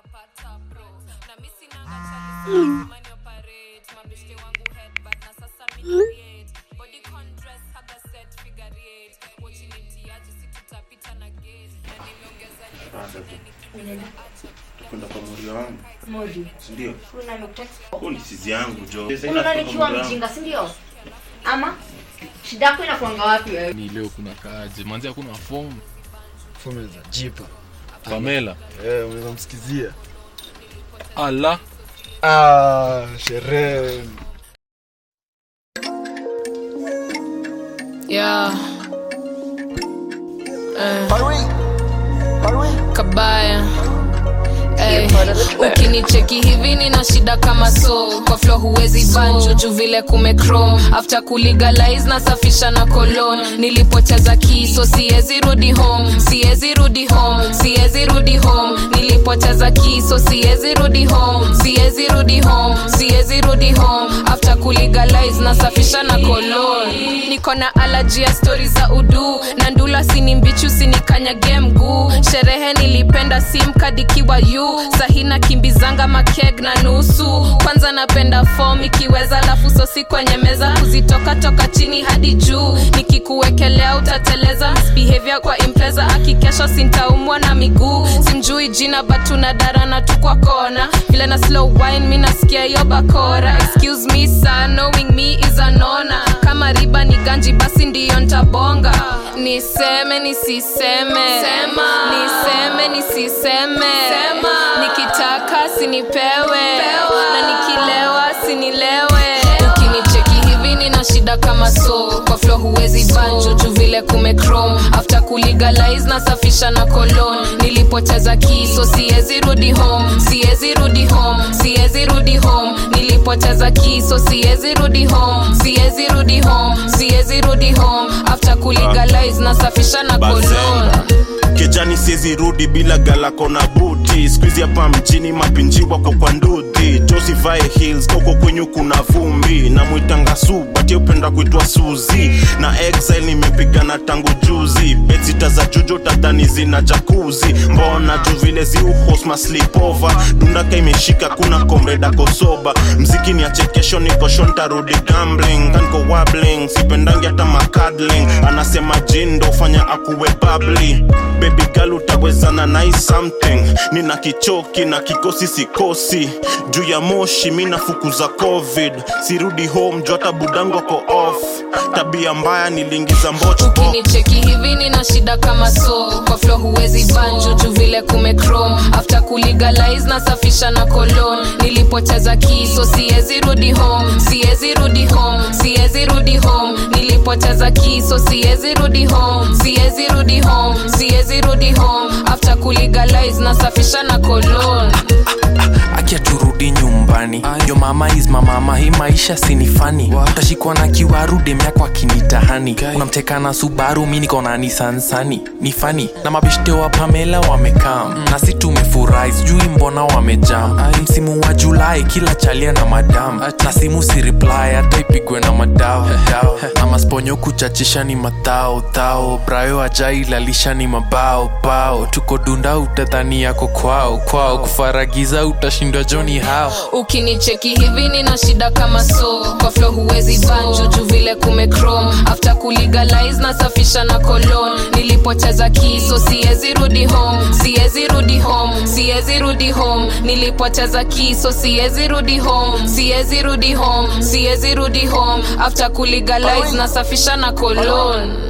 utapata bro na mi sinanga chalisamani operate mabeshte wangu headbutt na sasa miliate body condress haga set figure eight wachinitiaji si tutapita na gate na nimeongeza kwenda kwa morio wangu Modi. sindio Kuna nuktext. huo ni sizi yangu jo Unaona nikiwa mjinga, si ndio? Ama shida yako inakuanga wapi wewe? ni leo kuna kaje manzi hakuna fomu Fume za jipa. pamela Eh, unaweza msikizia. ala Ah, sherehe. Yeah. Eh. Kabaya. Ey, ukinicheki hivi nina shida kama so kwa flo huwezi banjo juu vile kumecrom after kulegalize nasafisha na kolon nilipoteza kiso siwezi rudi home siwezi rudi home siwezi rudi home nilipoteza kiso siwezi rudi home siwezi rudi home siwezi rudi home after kulegalize nasafisha na kolon niko na alaji ya stori za udu na ndula sini mbichu sinikanyage mguu sherehe nilipenda simkadikiwa yu sahina kimbizanga makeg na nusu kwanza napenda fom ikiweza lafu sosi kwenye meza kuzitoka toka chini hadi juu nikikuwekelea utateleza misbehavior kwa impreza akikesha sintaumwa na miguu simjui jina batuna darana tu kwa kona vile na slow wine mi nasikia hiyo bakora excuse me sir knowing me is an honor kama riba ni ganji basi ndiyo ntabonga niseme nisiseme Sema. niseme nisiseme Sema. nikitaka sinipewe na nikilewa sinilewe ukinicheki hivi nina shida kama so kwa flo huwezi banjo juu vile kumecrom after kulegalize nasafisha na kolon nilipoteza kiso siwezi rudi home siwezi rudi home siwezi rudi home nilipoteza kiso siwezi rudi home siwezi rudi home siwezi rudi home after kulegalize nasafisha na kolon Bazenga. kejani siezi rudi bila galako na buti skuizi hapa mjini mapinji wako kwa ndudhi josivae hills koko kwenyu kuna vumbi na mwitanga su bati upenda kuitwa suzi na exile nimepigana tangu juzi betsita za jujo tadhani zina jakuzi mbona juu vile ziuhosma slipova dundaka imeshika kuna komreda kosoba mziki ni achekesho nikosho ntarudi gambling kanko wabling sipendangi hata makadling anasema jindo fanya akuwe babli baby girl utawezana nai something nina kichoki na kikosi sikosi juu ya moshi mi nafukuza covid sirudi home juu hata budango ko off tabia mbaya niliingiza mboch ukinicheki hivi nina shida kama so kwa flo huwezi banjo juu vile kumecrom after kulegalize nasafisha na kolon nilipoteza kiso siwezi rudi home siwezi rudi home siwezi rudi home nilipoteza kiso siwezi rudi home siwezi rudi home siwezi rudi home after kulegalize nasafisha na kolon akia turudi nyumbani yo mama is mamama hii maisha sinifani utashikwa na kiwaru demyako akinitahani unamteka na subaru mi niko na nisansani ni fani na mabeshte wa pamela wamekam na si tumefurahi sijui mbona wamejam msimu wa julai kila chalia na madam na simu si reply hata ipigwe na madao dao. na masponyo kuchachisha ni matao tao brayo ajailalisha ni mabao bao tuko dunda utadhani yako kwao kwao kufaragiza utashindwa joni hao ukinicheki hivi nina shida kama so kwa flo huwezi banjo juu vile kumecrom after kulegalize nasafisha na kolon nilipoteza kiso siwezi rudi home siwezi rudi home siwezi rudi home nilipoteza kiso siwezi rudi home siwezi rudi home siwezi rudi home after kulegalize nasafisha na kolon